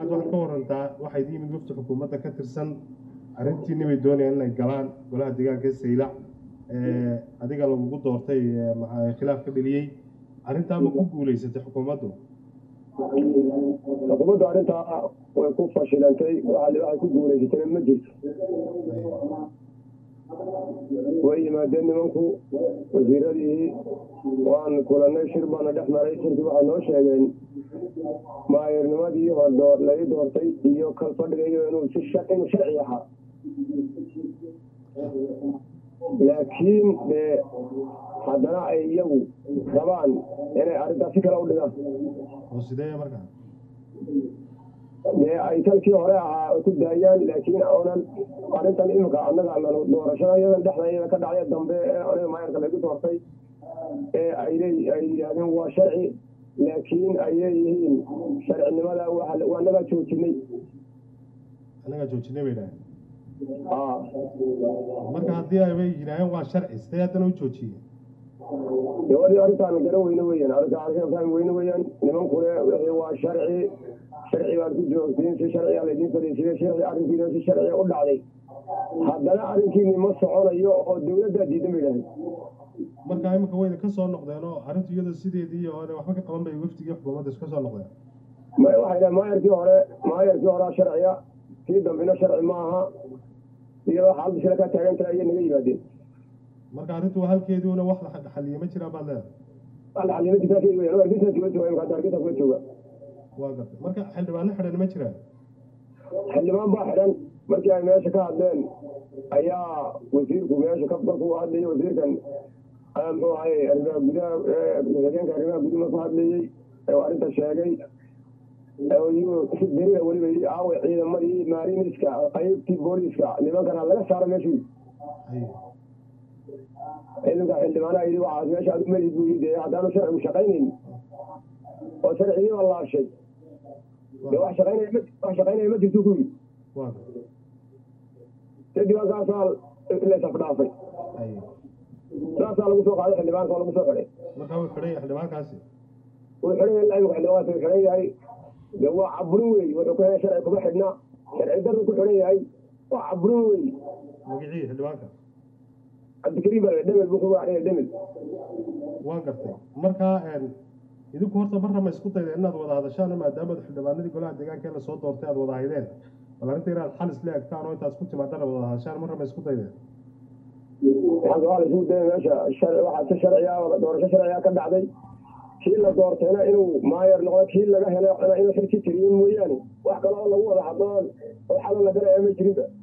waxaad ka warantaa waxayd yimid wafdi xukuumadda ka tirsan arrintiini bay doonayaan inay galaan golaha deegaanka saylac adiga lagugu doortay khilaaf ka dheliyey arrintaa ma ku guulaysatay xukuumaddu xukuumaddu arrintaa way ku fashilantay waxay ku guulaysatayna ma jirto way yimaadeen nimanku wasiiradii waan kulanay shir baana dhex maray shirkii waxay noo sheegeen maayirnimadii hordho laga doortay iyo kal fadhigayo inuu si inuu sharci ahaa laakiin dee haddana ay iyagu rabaan inay arrintaas si kale u dhigaan oo sidee markaa dee ay talkii hore ahaa ku daayaan laakiin oonan arrintan imika annaga doorashada iyadan dhexda iyada ka dhacday dambe ee aniga maayarka lagu doortay ee ay ay yidhahdeen waa sharci laakiin ay leeyihiin sharcinimada waa annagaa joojinay annagaa joojinay bay dhahay aa marka haddii ay bay yidhaaheen waa sharci sidee haddana u joojiyeen gabadhii arrintaan garan weyne weeyaan arrintaan arkaan weyne weeyaan nimankune wixii waa sharci sharci baad ku joogtiin si sharciga laydiin fadhiisiyey sharci arrinkiina si sharciga u dhacday haddana arrinkiini ma soconayo oo dawladdaa diidan bay dhahay marka imika wayna ka soo noqdeen oo arrintu iyada sideedii hore waxba ka qaban bay wafdigii xukuumadda iska soo noqdeen waxay dhahay maayarkii hore maayarkii horea sharciga kii dambena sharci ma aha iyadoo xaaladda shila ka taagan tahay iyo naga yimaadeen marka arrintu halkeeduuna wax la xaliye ma jiraan baad leedahay xildhibaan waa gartay marka xildhibaano xidhan ma jiraan baa xidhan markii ay meesha ka hadleen ayaa wasiirku meesha ka markuu hadlayay wasiirkan muxuu ahay arrimaha gudaha ku-xigeenka arrimaha gudaha markuu hadlayey oo arrinta sheegay si berina weliba yidhi aaway ciidamadii maariniska qaybtii booliiska nimankana laga saaro meeshuu ciidanka xildhibaanaha yidhi waxaas meesha adu meli buu yidhi haddaanu sharcigu shaqaynayn oo sharcigii baa laashay dee wax shaqaynaya ma wax shaqaynaya ma jirto ku yidhi kadib halkaasaa laysafdhaafay saasaa lagu soo qaaday xildhibaanka oo lagu soo xidhay marka wuu xidhan yahay xildhibaankaasi wuu xidhan yahay laimika xildhibaanka wuu xidhan yahay dee waa caburin wey wuxuu ku xidhan sharci kuma xidhna sharci darru ku xidhan yahay waa caburin wey magicii xildhibaanka cabdikariim baa dhemel buu ku wacdaya dhemel waan gartay marka idinku horta marra ma isku dayda inaad wada hadashaan maadaama xildhibaanadii golaha deegaanka ee lasoo doortay aad wada haydeen bal arrinta inaad xal isla egtaan oo intaad isku timaadana wada hadashaan marra ma isku daydeen waxaan waa laisugu daya meesha waxaa si sharciga doorasho sharciga ka dhacday kii la doortayna inuu maayar noqdo kii laga helay inuu xilki tiriyin mooyaane wax kale oo lagu wada hadlo oo xalo la garaya ma jirinba